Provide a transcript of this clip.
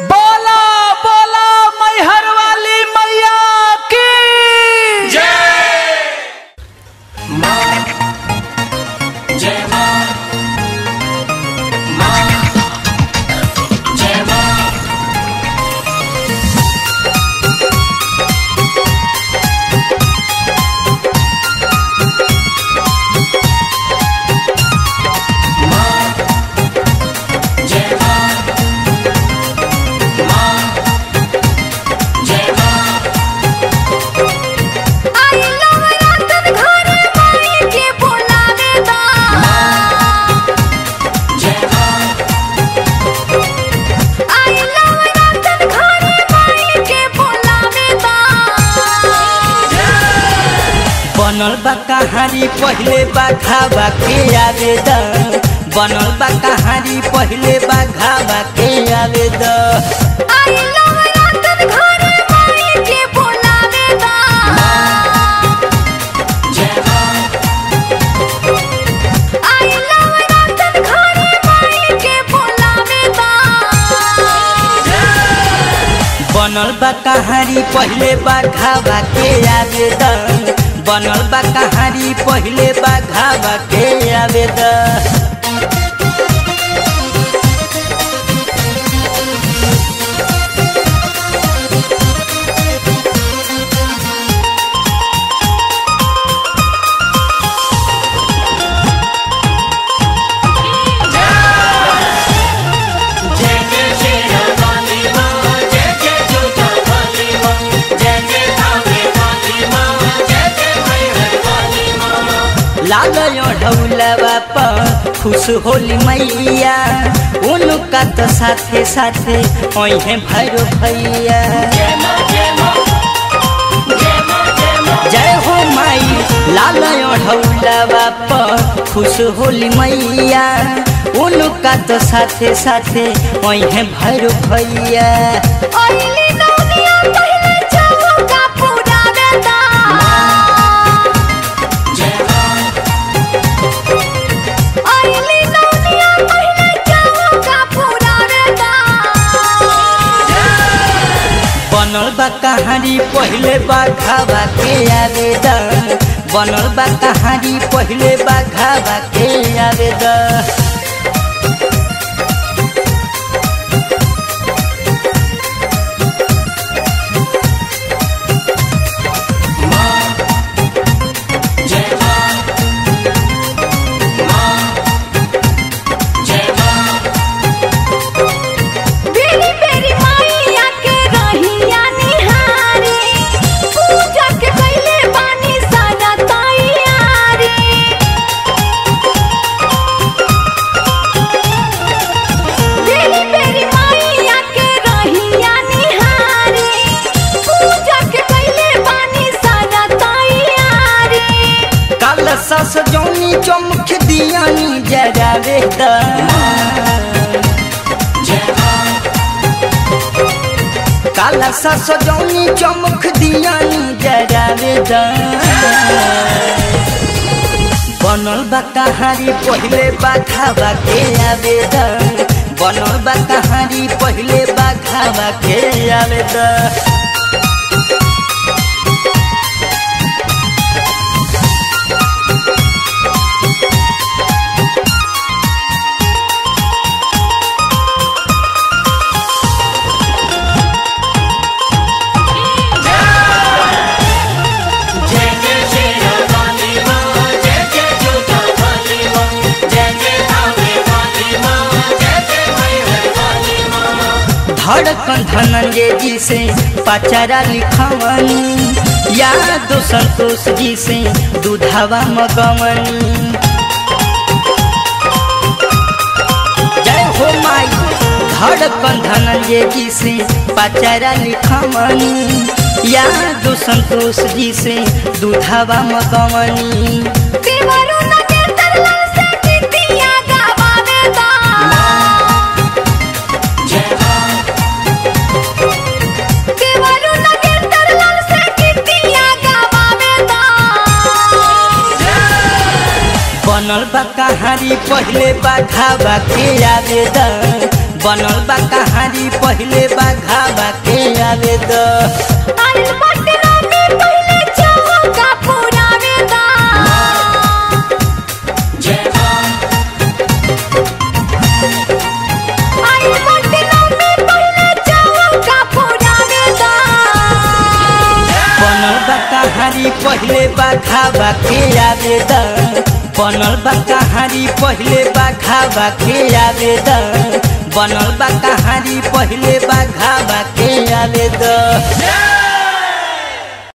बोला बोला मैहर वाली मैया की जय मां मां जय मां मां जय मां मां जय मां आई नवरातन घरे माई के बोलावे दा जय मां आई नवरातन घरे माई के बोलावे दा बनल बा कहानी पहिले बा घावा के आवेदन बनल बा कहानी पहिले बा घावा के आवेदन आई नवरातन घरे माई के बोलावे दा जय मां आई नवरातन घरे माई के बोलावे दा बनल बा कहानी पहिले बा घावा के आवेदन बनल बा कहानी पहिले बा घावा के आवेदन जय जय शेरा वाली मां जय जय जोता वाली मां जय जय धामे वाली मां जय जय मैहर वाली मां लाल ढौलवा पर खुश होली मैया उनका तो साथे साथे ओहे भैरो भैया जय मां जय मां जय मां जय मां जय हो माई लाल ढौलवा पर खुश होली मैया उनका तो साथे साथे ओहे भैरो भैया आईली नवनिया पहले जाओ का पुरावे दा जय मां आईली नवनिया पहले जाओ का पुरावे दा बनल बा कहानी पहिले बा घावा के आवेदन बनल बा कहानी पहिले बा घावा के आवेदन जय मां मां जय मां बेरी बेरी माईया के रहिया निहारी पूजा के कैले बानी सारा तैयारी बेरी बेरी माईया के रहिया निहारी पूजा के कैले बानी सारा तैयारी काल सस जौनी चमक दियानी जरावे द जय मां काल सस जौनी चमक दियानी जरावे द बनल बा कहानी पहिले बा घावा के आवेदन बनल बा कहानी पहिले बा घावा के आवेदन जय जय शेरा वाली मां जय जय जोता वाली मां जय जय धामे वाली मां जय जय मैहर वाली मां धड़कन धनंजय जी से पचारा लिखवनी याद संतोष जी से दूधावा मगवनी जय हो माई धड़कन धनंजय जी से पचारा लिखवनी याद संतोष जी से दूधावा मगवनी देवरो नगर तरल से गीतिया गावावे दा जय मां देवरो नगर तरल से गीतिया गावावे दा बनल बा कहानी पहिले बा घावा के आवेदन बनल बा कहानी पहले बाघावा के आवे द आइल बाटे रानी पहिले चौका पुरावे दा जय मां आइल बाटे रानी पहिले चौका पुरावे दा बनल बा कहानी पहले बाघावा के आवे द बनल बा कहानी पहले बाघावा के आवे द बनल बा कहानी पहले बाघावा के आवे द